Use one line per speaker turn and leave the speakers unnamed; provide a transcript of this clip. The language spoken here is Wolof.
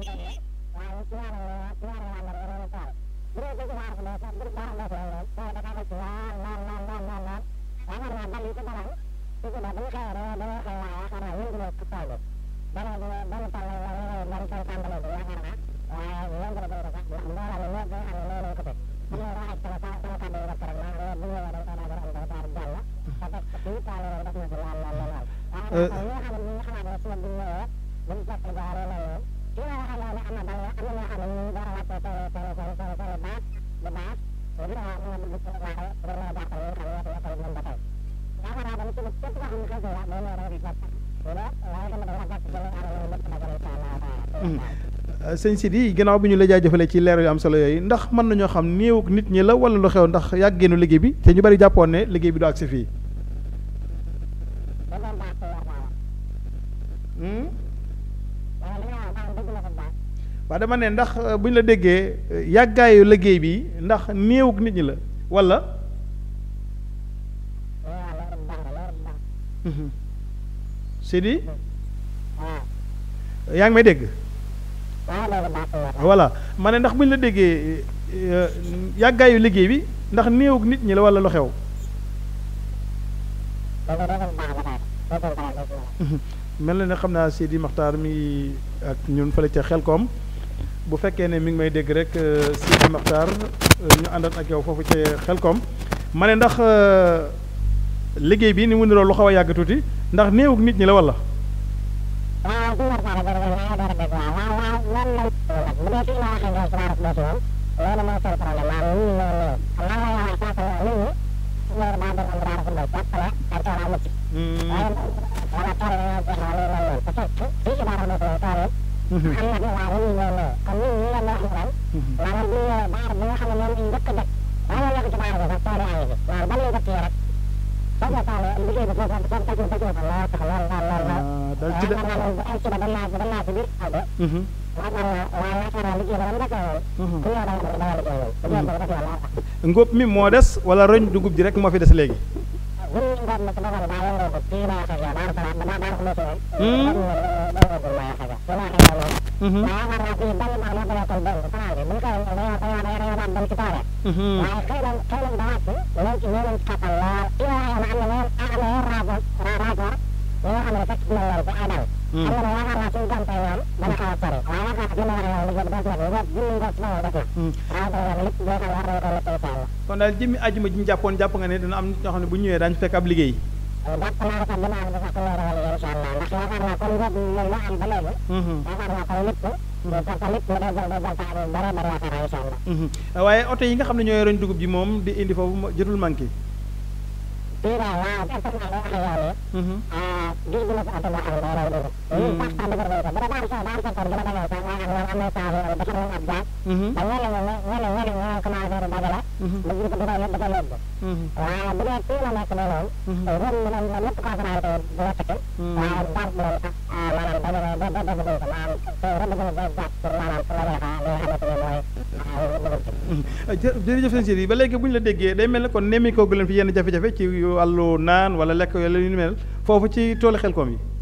sëñ Sidi gannaaw bi ñu la jaajëfalee ci leer yu am solo yooyu ndax mën nañoo xam néew nit ñi la wala lu xew ndax yàggeenu liggéey bi te ñu bari jàppoon ne liggéey bi du agsi fii waaw dama ne ndax bu ñu la déggee yàggaayu liggéey bi ndax néewuk nit ñi la wala Sidi yaa ngi may dégg voilà ma ne ndax bu ñu la déggee yàggaayu liggéey bi ndax néewuk nit ñi la wala lu xew mel na ne xam naa Sidi Maxtaar mi ak ñun fële ca Xelkom bu fekkee ne mi ngi may dégg rek Sidi Maxtaar ñu àndat ak yow foofu ca Xelkom ma ne ndax liggéey bi ni mu niroo lu xaw a yàgg tuuti ndax néewuk nit ñi la wala. dal ci de ngóob mi moo des wala roñ dugub ji rek moo fi des léegi kon daal jëmmi àjjuma ji ñu jàppoon jàpp nga ne dina am nit ñoo xam ne bu ñëwee daañu fekk ab liggéey waaye oto yi nga xam ne ñooy roñ dugub ji moom di indi foofu jotul manqué jërëjëf sëñ Sidi ba léegi bu ñu la déggee day mel ne kon nemmi koogu leen fi yenn jafe-jafe ci wàllu naan wala lekk yooyu la ñu mel foofu ci toolu Xelkom yi